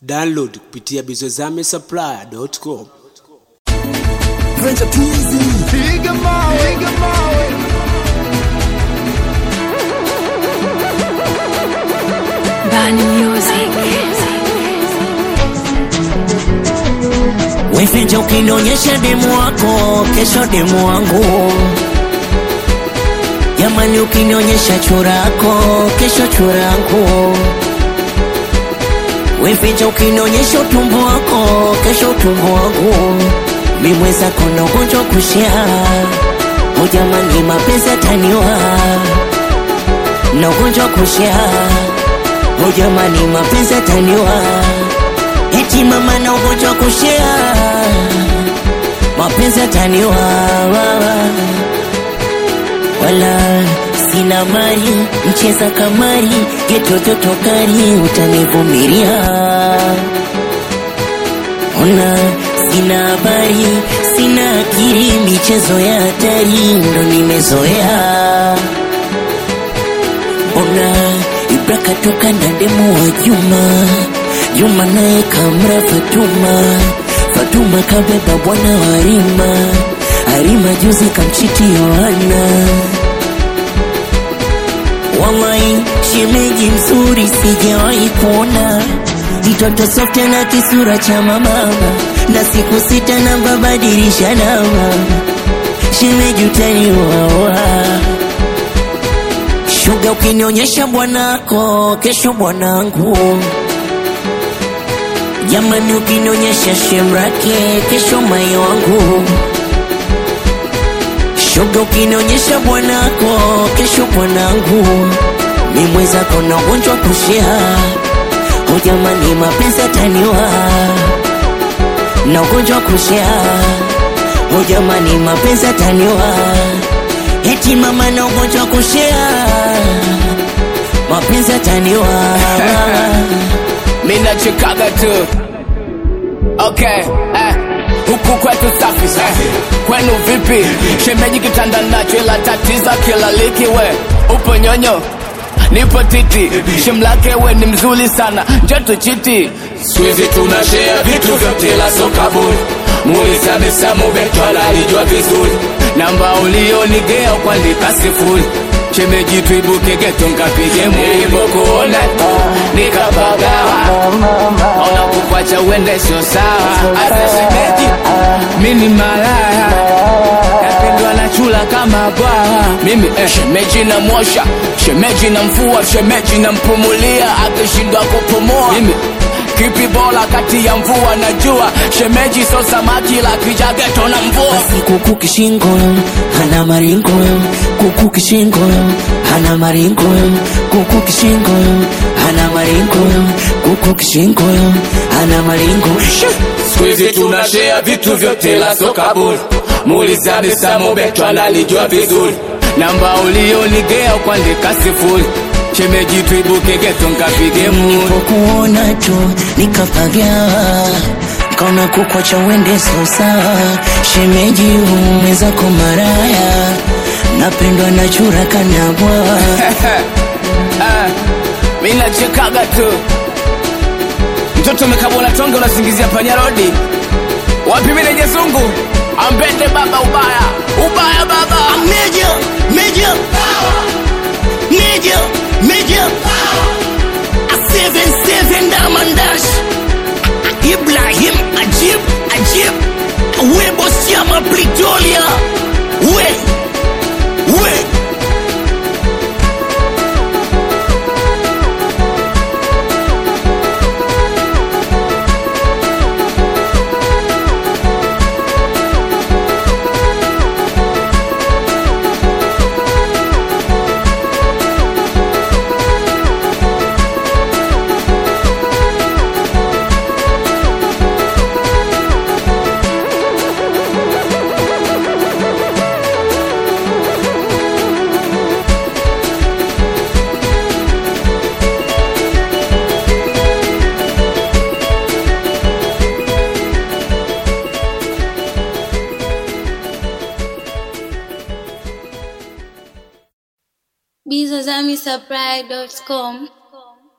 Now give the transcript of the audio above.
Download kupitia bizozamesupplier.com. Venture Twizy. Piga mawe, piga mawe. Bani Music. Weficha ukinionyesha demu wako, kesho demu wangu. Jamani, ukinionyesha churako, kesho churangu. Weficha ukinionyesha utumbo wako, kesho utumbo wangu. Mimweza kona ugonjwa kushia, o jamani, mapenzi ataniwa na ugonjwa kushia, o jamani, mapenzi ataniwa eti mama na ugonjwa kushia, mapenzi ataniwa wala sina mali, mcheza kamari, getototokari, utanivumilia. Ona sina habari, sina akili, michezo ya hatari ndo nimezoea. Ona Ibra katoka na demu wa Juma, Juma naye kamra Fatuma, Fatuma kabeba bwana wa Harima, Harima juzi kamchiti Yohana. Wallahi shemeji mzuri sijawahi kuona, mtoto softe na kisura cha mamama, na siku sita na babadilisha namba, shemeji utaniwawa Shuga ukinionyesha bwanako, kesho bwanangu. Jamani, ukinionyesha shemrake, kesho mai wangu. Shuga ukinionyesha bwanako, kesho bwanangu. Mimwezako na ugonjwa kushia, o jamani, mapenzi ataniwa na ugonjwa kushia, o jamani, mapenzi ataniwa eti mama na ugonjwa kushia, mapenzi ataniwa Mina chikaga tu Okay, eh Huku kwetu safi safi Kwenu vipi Shemeji kitanda nacho ila tatiza kila liki we Upo nyonyo Nipo titi Shemlake we ni mzuri sana Njoto chiti Squeezy tunashare vitu vyote la soka bure Mulisa misamu betwala alijua vizuri Namba ulionigea kuandika sifuri Shemeji tuibuke geto nkapige Nilipokuona nikapagawa Ona kukwacha uende sio sawa Asa shemeji mini malaya Napendwa na chula kama bwawa Mimi eh, shemeji na mwosha Shemeji na mfua Shemeji na mpumulia Akishindwa kupumua Mimi kipi bora kati ya mvua na jua Shemeji so samaki la kijageto na mvua basi kuku kishingo hana maringo kuku kishingo hana maringo kuku kishingo hana maringo kuku kishingo hana maringo Squeezy tunashare vitu vyote la soka bure Muuliza Bisamu Beto analijua vizuri Namba ulionigea kuandika sifuri Shemeji tuibuke geto nkapige muri nilipokuona tu nikapagawa kaona kukwacha uende sosa shemeji umezako maraya napendwa na chura kanabwa Mimi nachekaga tu Mtoto umekabwa na tonge unasingizia panya rodi Wapi mimi nenye zungu Ambende baba ubaya Ubaya baba Major, major, major, major. A seven seven diamond dash. Ibrahim Ajib, Ajib. Webo Siama Pretoria. We, we. bizozamisupply.com